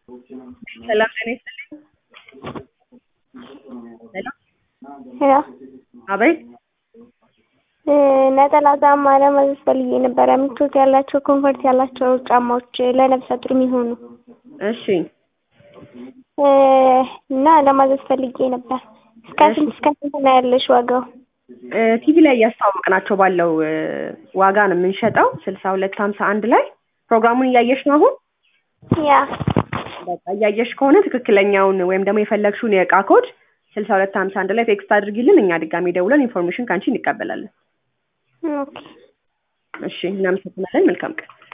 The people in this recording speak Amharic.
ሰላም ጤና ይስጥልኝ። ሄሎ ሄሎ አቤት ነጠላ ጫማ ለማዘዝ ፈልጌ ነበረ። ምቾት ያላቸው ኮንፈርት ያላቸው ጫማዎች ለነፍሰ ጡር የሚሆኑ እሺ እና ለማዘዝ ፈልጌ ነበር። እስከ ስንት እስከ ስንት ነው ያለሽ ዋጋው? ቲቪ ላይ እያስተዋወቅናቸው ባለው እ ዋጋ ነው የምንሸጠው ስልሳ ሁለት ሀምሳ አንድ ላይ ፕሮግራሙን እያየሽ ነው አሁን ያ በቃ እያየሽ ከሆነ ትክክለኛውን ወይም ደግሞ የፈለግሽውን የእቃ ኮድ ስልሳ ሁለት ሀምሳ አንድ ላይ ቴክስት አድርጊልን እኛ ድጋሚ ደውለን ኢንፎርሜሽን ከአንቺ እንቀበላለን ኦኬ እሺ እናመሰግናለን መልካም ቀን